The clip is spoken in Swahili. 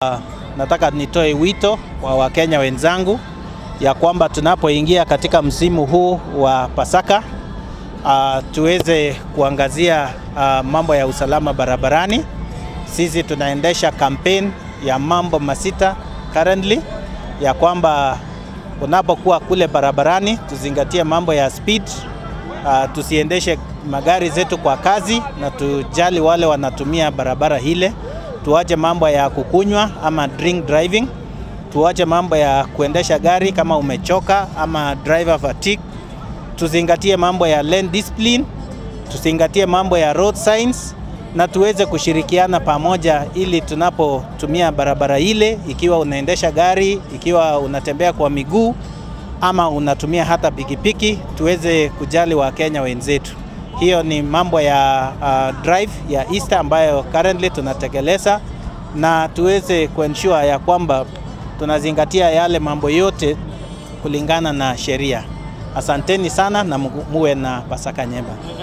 Nataka nitoe wito wa Wakenya wenzangu ya kwamba tunapoingia katika msimu huu wa Pasaka uh, tuweze kuangazia uh, mambo ya usalama barabarani. Sisi tunaendesha campaign ya mambo masita currently ya kwamba unapokuwa kule barabarani tuzingatie mambo ya speed, uh, tusiendeshe magari zetu kwa kazi na tujali wale wanatumia barabara hile. Tuache mambo ya kukunywa ama drink driving, tuache mambo ya kuendesha gari kama umechoka ama driver fatigue. Tuzingatie mambo ya lane discipline, tuzingatie mambo ya road signs na tuweze kushirikiana pamoja ili tunapotumia barabara ile, ikiwa unaendesha gari, ikiwa unatembea kwa miguu ama unatumia hata pikipiki, tuweze kujali Wakenya wenzetu. Hiyo ni mambo ya uh, drive ya Easter ambayo currently tunatekeleza, na tuweze kuensure ya kwamba tunazingatia yale mambo yote kulingana na sheria. Asanteni sana na muwe na Pasaka njema.